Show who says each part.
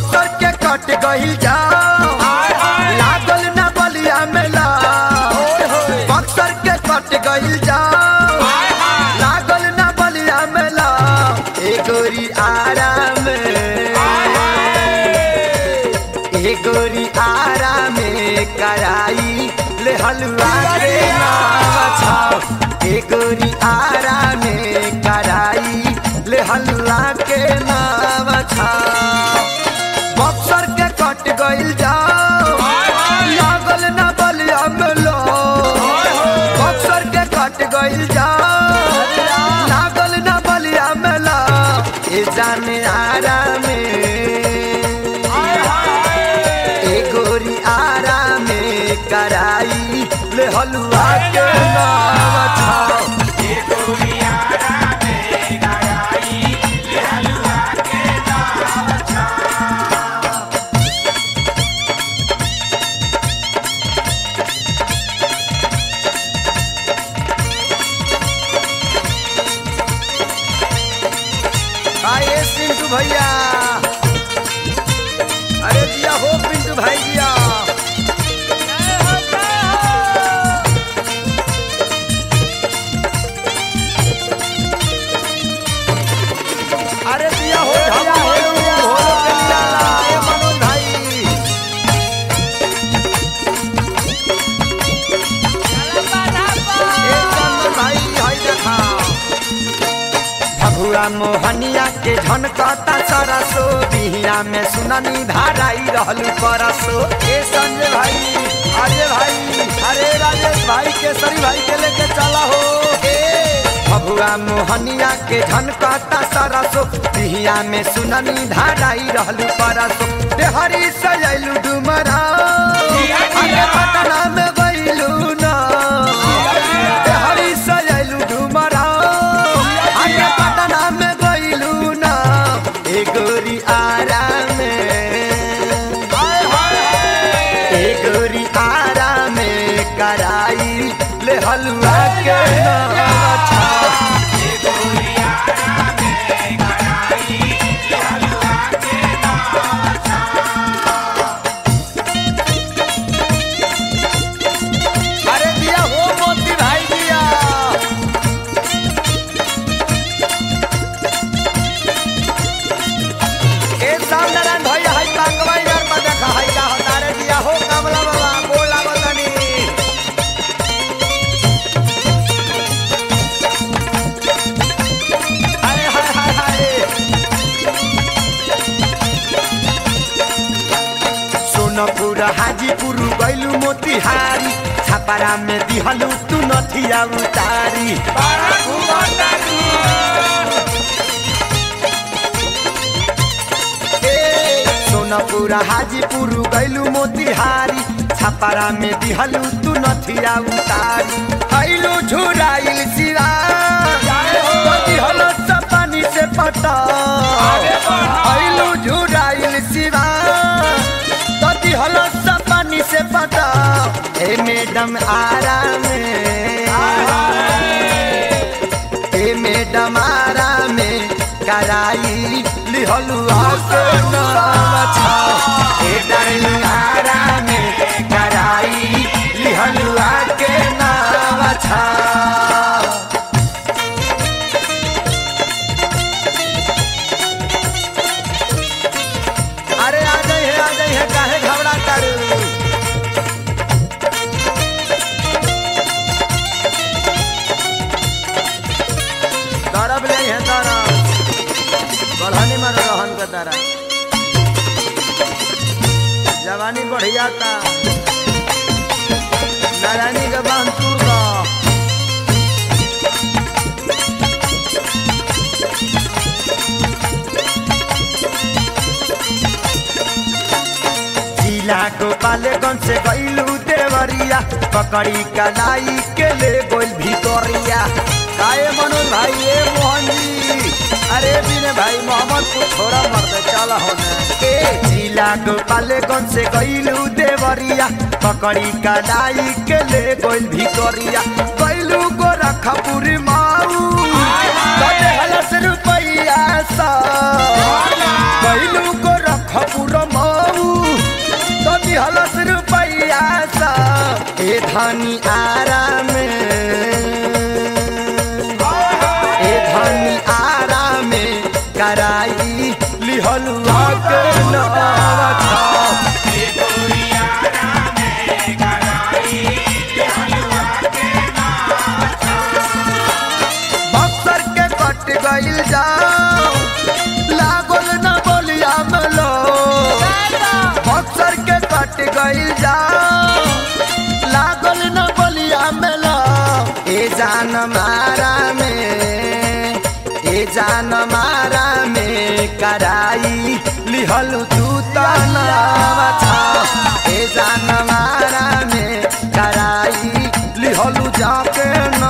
Speaker 1: बक्सर के कट गइल जाओ लागल ना बलिया मेला बक्सर के कट गइल जाओ लागल ना बलिया मेला ए गोरी आराम ए गोरी आराम कराई ले हलवा के नाम छाओ ए गोरी आराम कराई ले हलवा के नाम छाओ बक्सर के कट गइल जाओ लागल ना बलिया मेला बक्सर के कट गइल जाओ लागल ना बलिया मेला ए जाने आराम ए गोरी आराम कराई ले हलवा के नाम छाओ आए पिंटू भैया अरे दिया हो पिंटू भाई दिया अरे दिया हो ढमा हो हो के दिया ए मनोज भाई ए चंदन भाई हाय देखा भगुआ मोहनिया के झनकता सरसो बिहिया में सुननी धाराई रहलू परसो ए संजय भाई अजय भाई अरे राजेश भाई केसरी भाई के लेके चला हो ए भगुआ मोहनिया के झनकता सरसो बिहिया में सुननी धाराई रहलू परसो देहरी सजैलू डुमरा अरे पटना में गइलू ना देहरी सजैलू डुमरा अरे पटना में गइलू ना ए गोरी आराम ए गोरी आराम कराई ले हलवा के नाम छाओ अरे दिया हो मोती भाई दिया ए साम नारायण भैया हाय कांगवा यार पर देखा हाय का होता रे दिया हो कमला बाबा बोला बतानी हाय हाय हाय हाय सोनपुर हाजीपुर गैलू मोतिहारी छापारा में दिहलू तू नथिया उतारी ए, सोनपुर हाजीपुर गैलू मोतिहारी छापारा में दिहलू तू नथिया उतारी ऐलू झुराइल सिरा तो दिहलो सपानी से पटा ऐलू झुराइल सिरा तो दिहलो सपानी से पटा ए मैडम आराम ए मैडम आराम कराई लिहलू आके नाम छाओ ए डार्लिंग आराम कराई लिहलू आके नाम छाओ अरे आ जाई है आ जाई है काहे घबरा करू दरब ले है दरब बढ़ानी में रहन के दरब जवानी बढ़िया था नारायणी के बांध तूर का जिला गोपालगंज से गईलू देवरिया पकड़ी कलाई के ले गोल भितोरिया काए मनोज भाई ए मोहन जी अरे बिने भाई मोहम्मद को छोड़ा मर दे चल होने ए जिला गोपालगंज से गईलू देवरिया पकड़ी कलाई के ले गोल भितोरिया गईलू गोरखपुर माऊ कटे हलस रुपैया सा गईलू गोरख खपुर मऊ तो दिहलस रुपैया सा ए धनी आराम ए धनी आराम कराई लिहलुआ के नवा बक्सर के कट गइल जाओ लागल न बोलिया मलो बक्सर के कट गइल जाओ लागल न बोलिया मलो ए जान मारा में ए जान मारा में कराई लिहलु तू तनावा छा ए जान मारा में कराई लिहलु जाके न